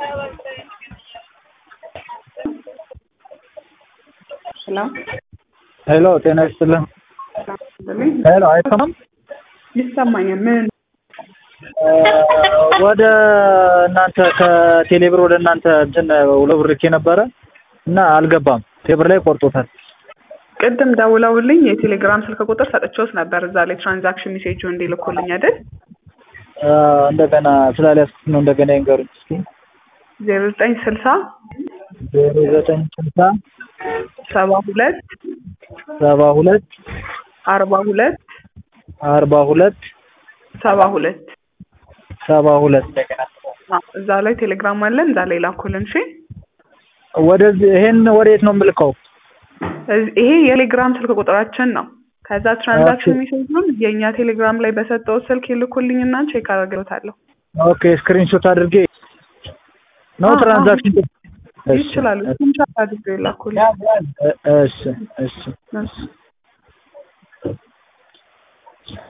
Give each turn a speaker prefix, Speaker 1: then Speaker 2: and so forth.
Speaker 1: ሄሎ
Speaker 2: ሄሎ ጤና ይስጥልን። ሄሎ አይሰማም?
Speaker 1: ይሰማኛል። ምን
Speaker 2: ወደ እናንተ ከቴሌብር ወደ እናንተ እንትን ሁለት ብር ልኬ ነበረ እና አልገባም። ቴሌብር ላይ ቆርጦታል።
Speaker 1: ቅድም ደውለውልኝ የቴሌግራም ስልክ ቁጥር ሰጥቼዎት ነበር እዛ ላይ ትራንዛክሽን ሜሴጁ እንዲልኩልኝ አይደል?
Speaker 2: እንደገና ስላልያዝኩት ነው። እንደገና ይንገሩኝ እስኪ።
Speaker 1: ዜሮ ዘጠኝ ስልሳ
Speaker 2: ዜሮ ዘጠኝ ስልሳ
Speaker 1: ሰባ ሁለት
Speaker 2: ሰባ ሁለት
Speaker 1: አርባ ሁለት
Speaker 2: አርባ ሁለት
Speaker 1: ሰባ ሁለት
Speaker 2: ሰባ ሁለት
Speaker 1: እዛ ላይ ቴሌግራም አለን። እዛ ላይ ላኩልን። እሺ
Speaker 2: ወደዚህ ይሄን ወዴት ነው የምልከው?
Speaker 1: እዚህ- ይሄ የቴሌግራም ስልክ ቁጥራችን ነው። ከዛ ትራንዛክሽን ሜሴጁን የእኛ ቴሌግራም ላይ በሰጠው ስልክ ይልኩልኝና ቼክ አደርግሎታለሁ።
Speaker 2: ኦኬ ስክሪንሾት አድርጌ ነው
Speaker 1: አዎ፣
Speaker 2: ትራንዛክሽን
Speaker 1: ይችላሉ። ስክሪንሾት አድርገው ይላኩልኝ።
Speaker 2: እሺ እሺ
Speaker 1: እሺ